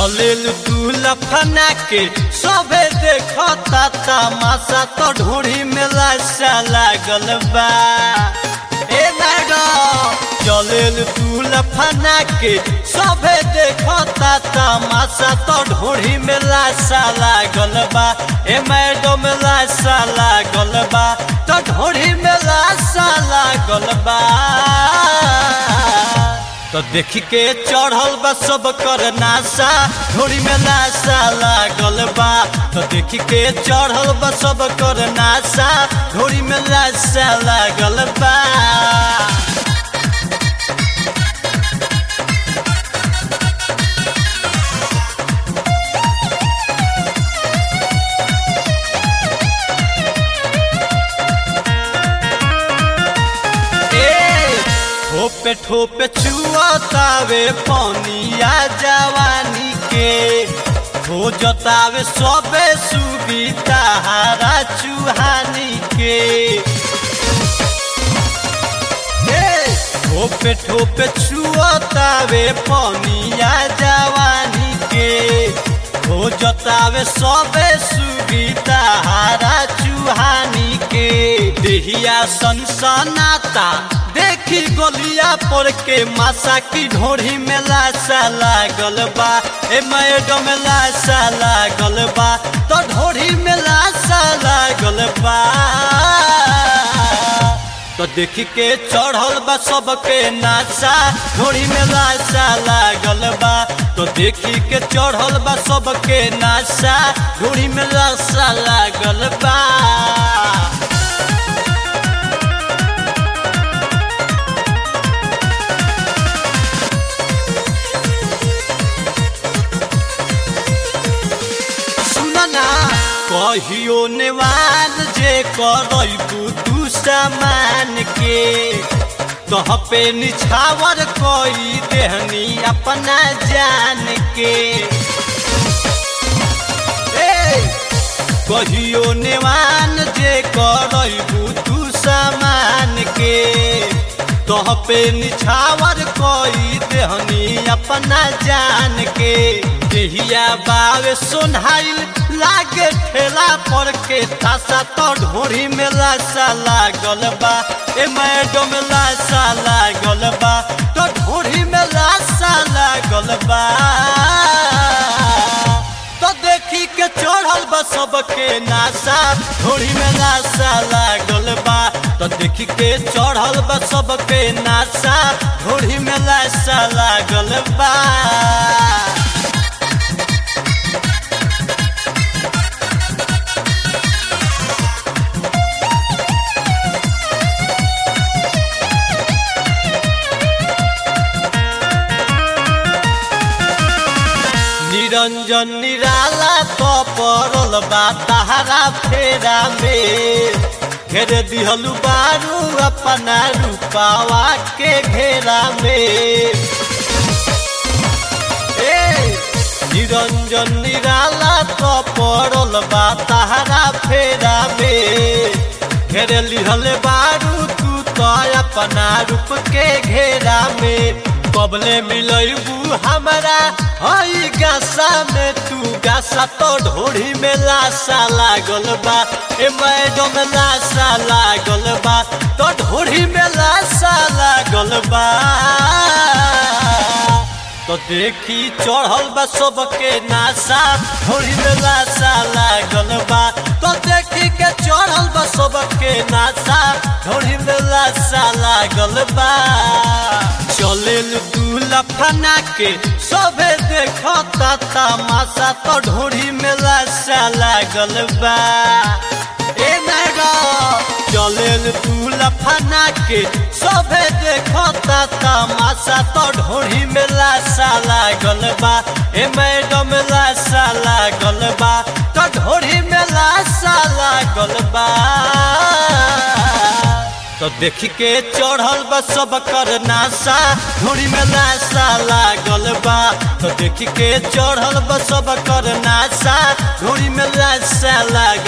चलेल तू लफना के सबे देखता तमाशा तो ढोरी में लाशा लागल बा ए मैडम चलेल तू लफना के सबे देखता तमाशा तो ढोरी में लाशा लागल बा ए मैडम लाशा लागल बा तो ढोरी में लाशा लागल बा तो देख के चढ़ल बा सब कर नासा घोड़ी में लाशा लागल बा तो देख के चढ़ल बा सब कर नासा घोड़ी में लाशा लागल बा ठोपे ठोपे चुआतावे पनिया जवानी के हो जतावे सबे सुविधा हारा चुहानी के ठोपे ठोपे चुआतावे पनिया जवानी के हो जतावे सबे सुविधा हारा चुहानी के देहिया सनसनाता देखी गोलिया पर के मासा की ढोरी में लाशा लागल बा ए मैडम लाशा लागल बा तो ढोरी में लाशा लागल बा तो देख के चढ़ल बा सबके नाशा ढोरी में लाशा लागल बा तो देखी के चढ़ल बा सबके नाशा ढोरी में लाशा लागल बा कहियो नेवान जे करबू तू सामान के तह पे निछावर कोई देहनी अपना जान के कहियो नेवान जे करबू तू सामान के तह पे निछावर कोई देहनी अपना जान के देहिया बावे सोनाइल लागे ठेला पर के तासा तो ढोरी में लाशा लागल बा ए मैडम लाशा लागल बा तो ढोरी में लाशा लागल बा तो देखी के चढ़ल बा सबके नाशा ढोरी में लाशा लागल बा तो देखी के चढ़ल बा सबके नाशा ढोरी में लाशा लागल बा निरंजन निराला तो पड़ल बा तहारा फेरा में घेर दिहलु बारू अपना रूपावा के घेरा में निरंजन निराला तो पड़ल बा तहारा फेरा में घेर लिहल बारू तू तो अपना रूप के घेरा में कबले मिलबू हमारा हई गासा में तू गासा तो ढोरी में लाशा लागल बा ए मैडम लाशा लागल बा तो ढोरी में लाशा लागल बा तो देखी चढ़ल बा सबके नाशा ढोरी में लाशा लागल बा तो देखी के चढ़ल बा सबके नाशा ढोरी में लाशा लागल बा चलेल तू लफना के सबे देखता तमाशा तो ढोरी में लाशा लागल बा ए मैडम चलेल तू लफना के सबे देखता तमाशा तो ढोरी में लाशा लागल बा ए मैडम लाशा लागल बा तो ढोरी में लाशा लागल बा तो देख के चढ़ल बा सब कर नाशा ढोरी में लाशा लागल बा तो देख के चढ़ल बा सब कर नाशा ढोरी में लाशा लागल